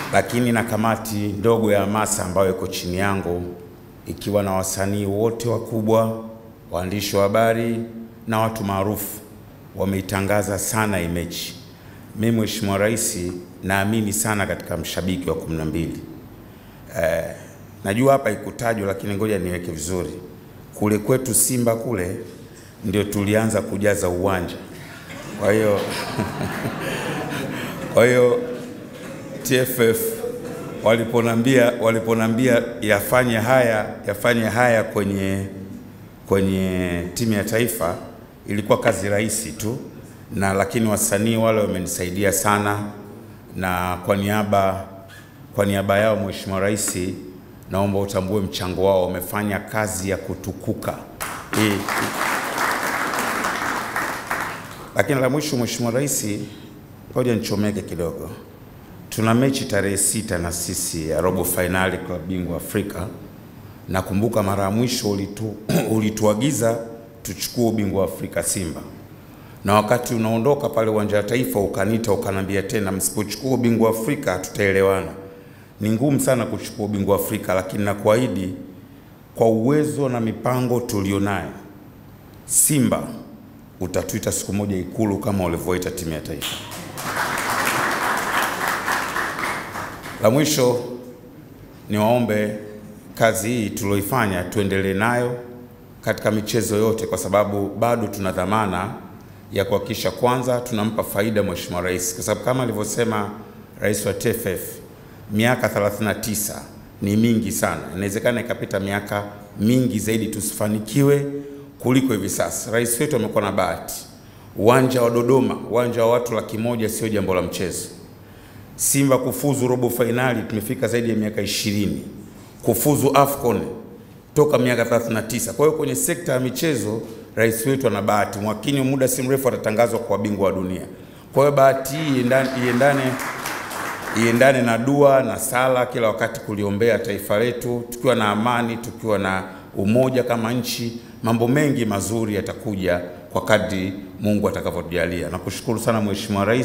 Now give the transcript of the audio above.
lakini na kamati ndogo ya hamasa ambayo iko chini yangu ikiwa na wasanii wote wakubwa, waandishi wa habari na watu maarufu wameitangaza sana hii mechi. Mimi Mheshimiwa Rais naamini sana katika mshabiki wa kumi na mbili. Eh, najua hapa ikutajwa, lakini ngoja niweke vizuri. Kule kwetu Simba kule ndio tulianza kujaza uwanja, kwa hiyo kwa hiyo TFF waliponambia waliponambia yafanye haya yafanye haya kwenye kwenye timu ya taifa ilikuwa kazi rahisi tu, na lakini wasanii wale wamenisaidia sana, na kwa niaba kwa niaba yao Mheshimiwa Rais, naomba utambue mchango wao, wamefanya kazi ya kutukuka hii. Lakini la mwisho, Mheshimiwa Rais, ngoja nichomeke kidogo. Tuna mechi tarehe sita na sisi ya robo fainali klabu bingwa Afrika. Nakumbuka mara ya mwisho ulitu, ulituagiza tuchukue ubingwa wa Afrika Simba, na wakati unaondoka pale uwanja wa Taifa ukanita ukanambia tena, msipochukua ubingwa wa Afrika tutaelewana. Ni ngumu sana kuchukua ubingwa wa Afrika, lakini nakuahidi kwa uwezo na mipango tulionayo, Simba utatuita siku moja Ikulu kama ulivyoita timu ya taifa. La mwisho niwaombe kazi hii tulioifanya tuendelee nayo katika michezo yote, kwa sababu bado tuna dhamana ya kuhakikisha kwanza tunampa faida Mheshimiwa Rais, kwa sababu kama alivyosema Rais wa TFF, miaka 39 ni mingi sana. Inawezekana ikapita miaka mingi zaidi tusifanikiwe kuliko hivi sasa. Rais wetu amekuwa na bahati, uwanja wa Dodoma, uwanja wa watu laki moja sio jambo la mchezo. Simba kufuzu robo fainali tumefika zaidi ya miaka ishirini, kufuzu AFCON toka miaka 39. Kwa hiyo kwenye sekta ya michezo rais wetu ana bahati, mwakini muda si mrefu atatangazwa kwa bingwa wa dunia. Kwa hiyo bahati hii iendane, iendane, iendane na dua na sala kila wakati kuliombea taifa letu, tukiwa na amani, tukiwa na umoja kama nchi, mambo mengi mazuri yatakuja kwa kadri Mungu atakavyotujalia. Nakushukuru sana Mheshimiwa Rais.